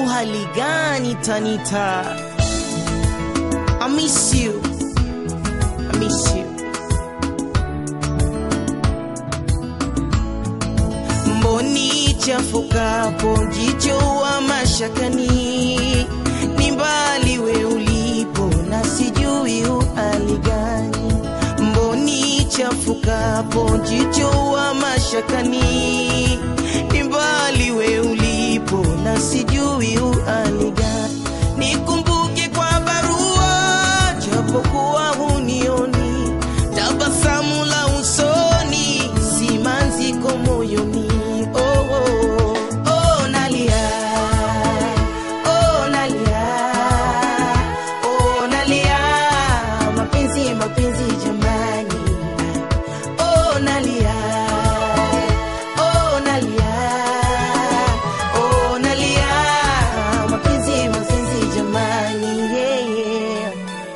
hali gani Tanita? I miss you. I miss you. Mboni chafukapo jicho wa mashakani, ni mbali we ulipo na sijui uhali gani. Mboni chafukapo jicho wa mashakani, ni mbali we ulipo na sijui uhali gani. Nikumbuke kwa barua japokuwa hunioni, tabasamu la usoni, simanziko moyoni. Oh, oh, oh, nalia, oh, nalia, oh, nalia, mapenzi, mapenzi jamani, oh, nalia, oh, nalia, oh, nalia, mapenzi, mapenzi jamani, yeah, yeah.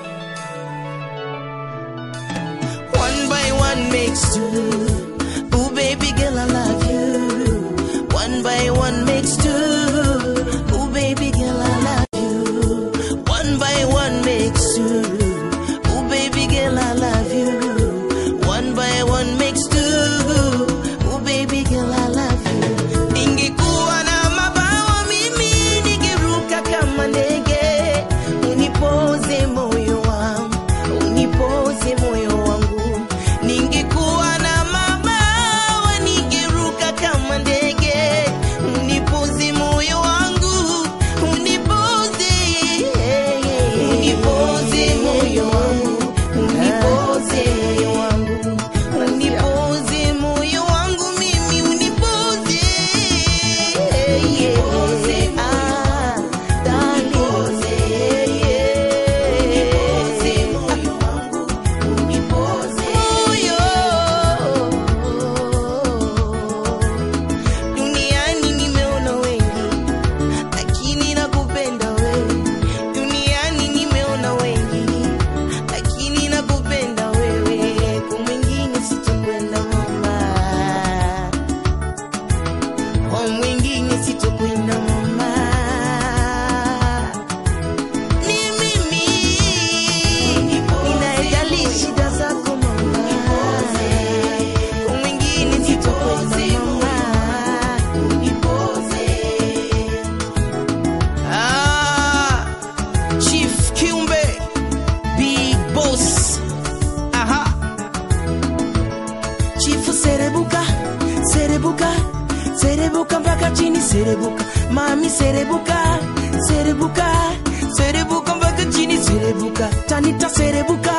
One by one makes two. Ooh, baby girl, I love you. One by one makes two. Ooh, baby girl, I love you. One by one makes two. Ooh, baby girl, I love you. One by one makes two. Ooh, baby girl, I love you. Ningekuwa na mabawa mimi ningeruka kama ndege. Unipoze moyo wangu, unipoze moyo wangu. Ningekuwa na mabawa ningeruka kama ndege. Unipoze moyo wangu, unipoze. Unipoze moyo wangu, unipoze moyo wangu. Unipoze moyo wangu mimi, unipoze. Ah, darling. Duniani nimeona wengi, lakini nakupenda wewe. Duniani nimeona wengi, lakini nakupenda wewe. Kwa mwingine sitakwenda mama, kwa mwingine sitakwenda mama. Ni mimi ninayejali shida zako mama, kwa mwingine sitakwenda mama. Ah, Chief Kiumbe, Big Boss. Aha. Chifu serebuka, serebuka, serebuka mpaka chini serebuka. Mami serebuka, serebuka, serebuka mpaka chini serebuka. Tanita serebuka,